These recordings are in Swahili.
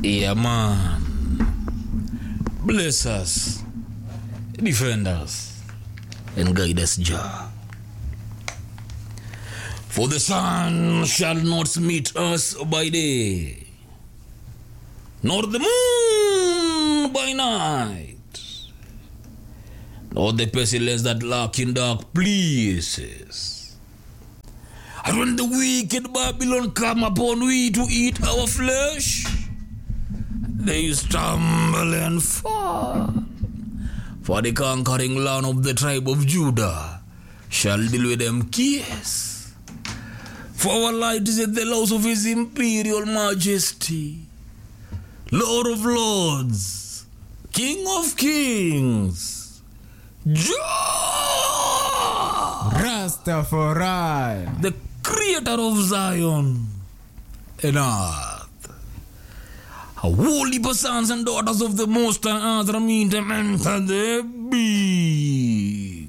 Yeah, man. Bless us, defend us, and guide us, Jah. For the sun shall not meet us by day, nor the moon by night, nor the pestilence that lurk in dark places. And when the wicked Babylon come upon we to eat our flesh, they stumble and fall. For the conquering land of the tribe of Judah shall deal with them kiss. For our light is in the laws of his imperial majesty, Lord of lords, King of kings, Jah, Rastafari. the creator of Zion and earth. Holy sons and daughters of the Most High Earth mean them enter the big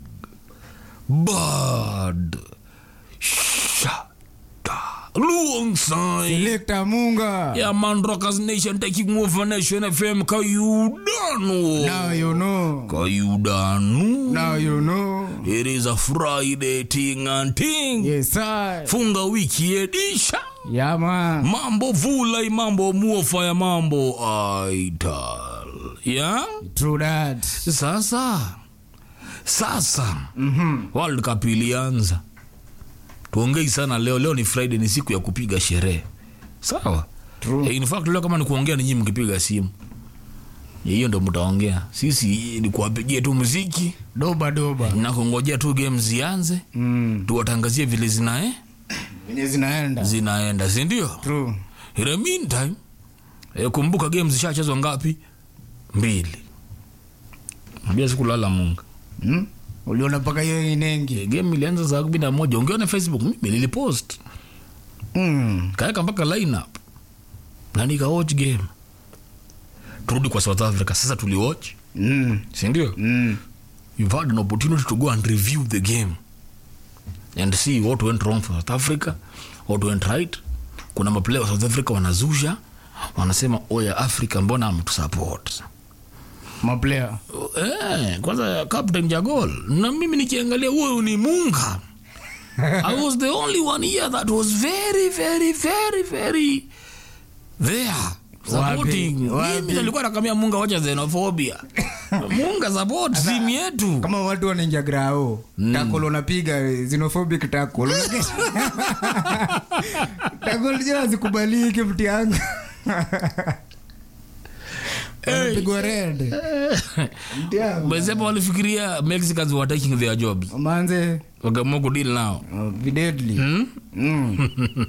bad shada alongside Selector Munga. yeah man rockers nation taking over nation fm kayudano Now you know. kayudano Now you know. it is a friday ting and ting Yes, sir. funga wiki edisha Yeah, man. mambo vulai mambo muofaya mambo aital ya True that. sasa sasa mm-hmm. world cup ilianza tuongei sana leo leo ni friday ni siku ya kupiga sherehe sawa True. Eh, in fact leo kama ni kuongea ni nyinyi mkipiga simu hiyo ndo mtaongea sisi ni kuwapigia tu muziki Doba doba. na kungojea tu game zianze Mm. tuwatangazie vile zinae Venye zinaenda. zinaenda sindio True. in the meantime eh, kumbuka game zishachezwa ngapi mbili ambia sikulala munga Mm? Uliona mpaka hiyo inengi. Eh, game ilianza saa kumi na moja ungeona facebook mimi nilipost Mm. kaweka mpaka lineup na nikawatch game turudi kwa south africa sasa tuliwatch Mm. sindio Mm. you've had an opportunity to go and review the game and see what went wrong for south africa what went right kuna maplayer wa south africa wanazusha wanasema oya africa mbona ametusupport Maplayer. eh, kwanza captain jagol na mimi nikiangalia huyo ni munga i was the only one here that was very very very very there supporting Wapi? mimi nilikuwa nakamia munga wacha xenophobia munga support timu yetu kama watu wanaingia grao takol unapiga xenophobic takol takol jana zikubaliki mti yangu anapigwa red mti yangu mesema walifikiria mexicans were taking their jobs manze wakaamua kudeal nao uh, videdly hmm? mm.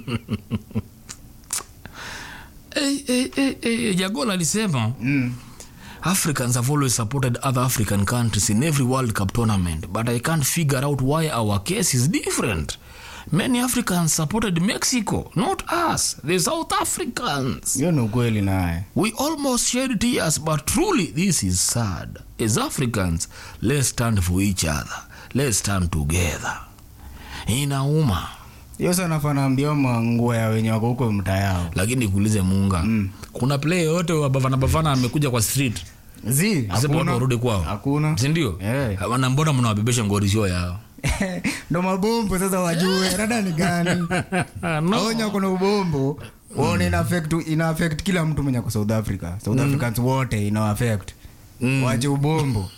hey, hey, hey, hey, jagol alisema Mm. Africans have always supported other African countries in every World Cup tournament, but I can't figure out why our case is different. Many Africans supported Mexico, not us, the South Africans. hiyo ni ukweli naye We almost shed tears, but truly, this is sad. As Africans, let's stand for each other. Let's stand together. Inauma, hiyo sana fanaambia manguo ya wenye wako huko mtaa yao lakini kuulize Munga, mm. kuna player yote wa Bafana Bafana amekuja kwa street zi asema watu hakuna warudi kwao, hakuna sindio? Eh. Wana mbona mnawabebesha ngorisho yao? ndo mabombo sasa wajue rada ni gani aonya kuna ubombo waone ina affect ina affect kila mtu mwenye kwa south africa south africans wote ina affect wache ubombo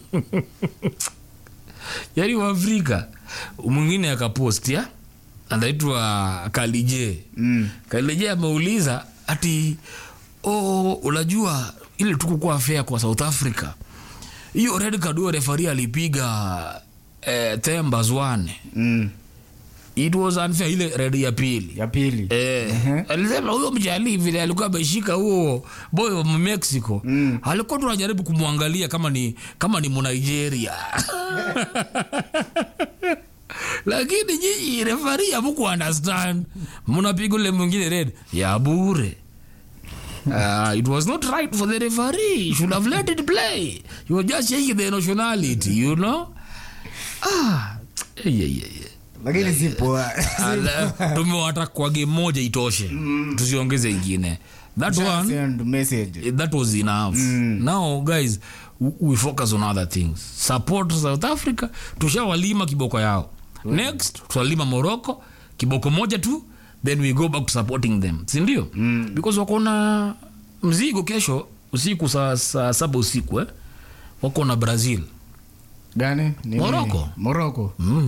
yaani waafrika mwingine akapost ya anaitwa kalije mm. kalije ameuliza ati oh, unajua ile tukukuwa fea kwa south africa hiyo red card huyo refari alipiga eh, themba zwane Mm. it was unfair ile red ya pili ya pili Eh, alisema huyo mjali vile alikuwa ameshika huo boy wa mexico Mm. alikuwa tunajaribu kumwangalia kama ni kama ni mnigeria lakini nyinyi refari amuku understand mnapiga ule mwingine red ya bure Uh, it was not right for the referee. He should have let it play. You were just changing the nationality, you know? Ah, yeah, yeah, yeah. lakini si poa Ala, tumewata kwa game moja itoshe tusiongeze ingine that one Send message that was enough now guys w- we focus on other things support south africa tushawalima kiboko yao next tutalima morocco kiboko moja tu then we go back to supporting them sindio mm. because wako na mzigo kesho usiku saa saa saba usiku eh? wako na brazil gani Nini? Morocco. Morocco. mm.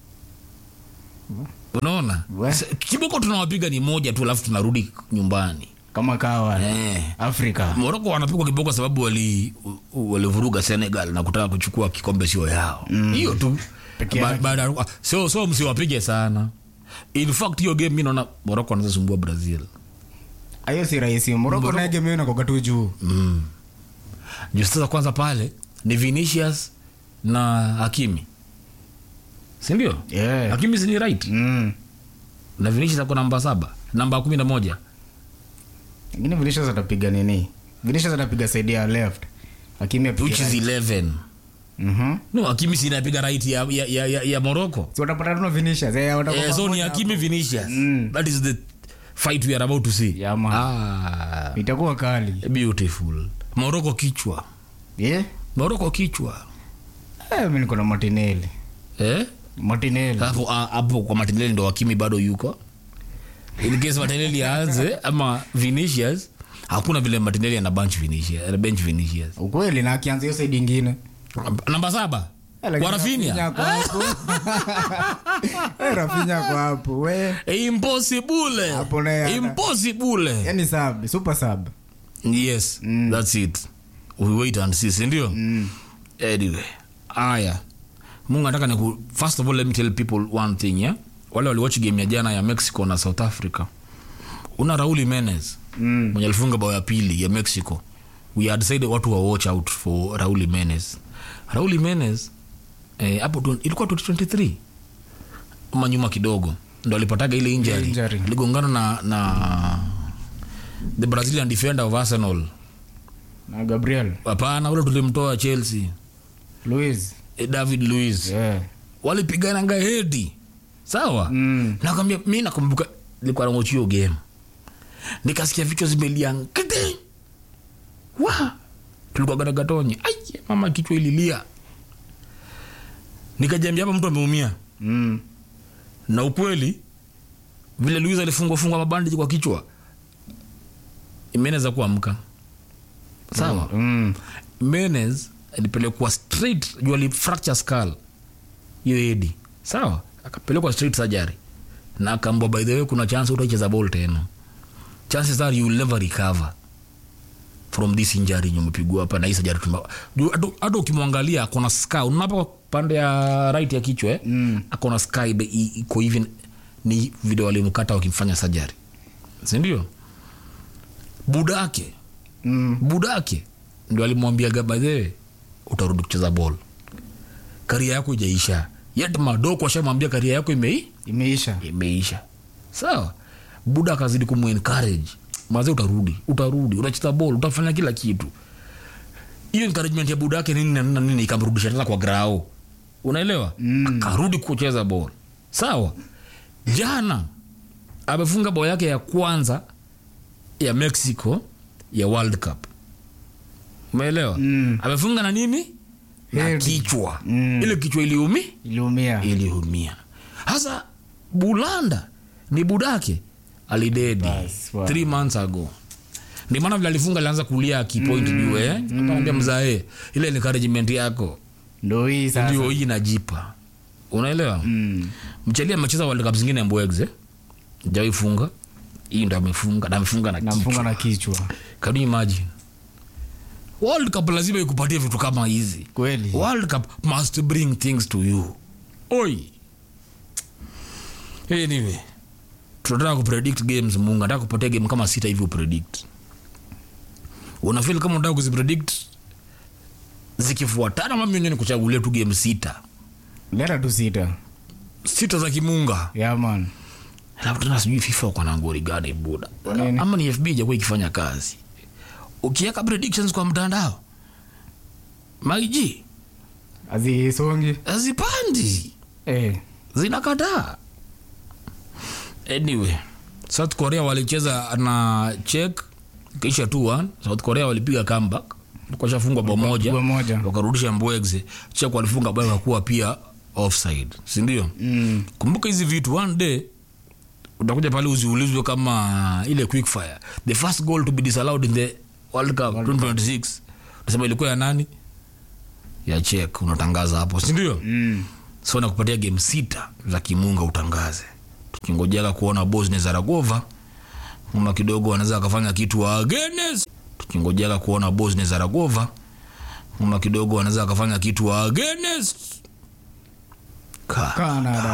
unaona We. S- kiboko tunawapiga ni moja tu alafu tunarudi nyumbani kama kawa eh. afrika moroko wanapigwa kiboko sababu wali- u- walivuruga senegal na kutaka kuchukua kikombe sio yao hiyo tu Peke Ba- yake. baada ya- so, so msiwapige sana in fact hiyo game mi naona moroko anaweza sumbua brazil hiyo si rahisi moroko naye game inakoga tu juu mm. juu sasa kwanza pale ni vinicius na hakimi sindio Yeah. hakimi sini right Mm. na vinicius ako namba saba namba kumi na moja lakini vinicius atapiga nini vinicius atapiga side ya left lakini apige which is right. 11 Mhm. no hakimi sinapiga right ya, ya, ya, ya, ya moroko si watapata tu na vinicius eh, watakuwa Eh, so ni pamoja Hakimi Vinicius. Mm. That is the fight we are about to see. Yeah, man. Ah, hapo. itakuwa kali beautiful. Morocco kichwa. yeah? Morocco kichwa. eh, mi niko na martinelli Eh? martinelli Hapo ah, hapo kwa Martinelli ndo Hakimi bado yuko. In case Martinelli aanze ama Vinicius, hakuna vile Martinelli ana bench Vinicius, ana bench Vinicius. ukweli na akianza hiyo side ingine Namba saba. Eh, lakini Kwa Rafinha Rafinha. ako hapo. Eh, Rafinha ako hapo we Impossible. Hapo naye ana- Impossible. yani sub super sub yes that's it we wait and see sindio anyway aya mungu nataka niku first of all let me tell people one thing yeah? wale waliwatch game ya jana ya mexico na south africa una raul menez Mm. mwenye alifunga bao ya pili ya mexico we had decided watu wa watch out for raul menez raul menez eh, hapo tu- ilikuwa 2023 ama nyuma kidogo ndo alipataga ile injury, Injury. aligongana na, na the brazilian defender of arsenal na gabriel hapana ule tulimtoa chelsea louis eh, david louis yeah. walipigananga hedi sawa Mm. nakwambia mi nakumbuka nilikuwa namochio game nikasikia vichwa zimelia nkete wa tulikuwa garagatonye ai mama kichwa ililia nikajambia hapa mtu ameumia mm. na ukweli vile luis alifungwa fungwa mabandiji kwa kichwa imeneza kuamka sawa mm. Menez alipelekwa straight juu alifracture skull hiyo edi sawa akapelekwa straight surgery na akaambwa by the way kuna chance utacheza ball tena chances are you will never recover from this injury yenye umepigwa hapa na hii surgery tuma juu hata- hata ukimwangalia akona scar unaona hapa pande ya right ya kichwa eh? Mm. akona scar ibe- i- iko hivi ni video walimkata wakimfanya surgery sindio budake Mm. budake ndo alimwambia gabadhe utarudi kucheza bol karia yako ijaisha yet madoko ashamwambia karia yako imei imeisha imeisha sawa buda akazidi kumencourage maze utarudi utarudi utacheza bol utafanya kila kitu hiyo encouragement ya buda yake nini na nini na nini ikamrudisha tena kwa grao unaelewa Mm. akarudi kucheza bol sawa jana amefunga bao yake ya kwanza ya mexico ya world cup umeelewa Mm. amefunga na nini na Head. kichwa Mm. ile kichwa iliumi iliumia iliumia hasa bulanda ni budake alidedi Bas, wow. three months ago ndi maana vile alifunga alianza kulia akipoint mm, juu eh akamwambia mzae ile encouragement yako ndo hii sasa ndio hii najipa unaelewa mm. mcheli amecheza world cup zingine mbwegze jawaifunga hii ndo amefunga na amefunga na namfunga kichwa na kichwa can you imagine world cup lazima ikupatie vitu kama hizi kweli world cup must bring things to you oi anyway tunataka kupredict games mungu nataka kupatia game kama sita hivi upredict unafil kama unataka kuzipredict zikifuatana mami ni kuchagulia tu game sita leta tu sita sita za kimunga yaman alafu tena sijui fifa wako na ngori gani buda Nini? ama ni fb ijakuwa ikifanya kazi ukiweka predictions kwa mtandao maiji azisongi hazipandi eh. zinakataa anyway south korea walicheza na chek kisha 2-1 south korea walipiga comeback kashafungwa bao moja bao moja. wakarudisha mbwegze chek walifunga bao kakuwa pia offside sindio Mm. kumbuka hizi vitu one day utakuja pale uziulizwe kama ile quick fire the first goal to be disallowed in the world cup 2026 unasema ilikuwa ya nani ya chek unatangaza hapo sindio Mm. so nakupatia game sita za kimunga utangaze tukingojeka kuona bosnia zaragova una kidogo wanaweza akafanya kitu against tukingojeka kuona bosnia zaragova una kidogo wanaweza akafanya kitu against Ka- Canada.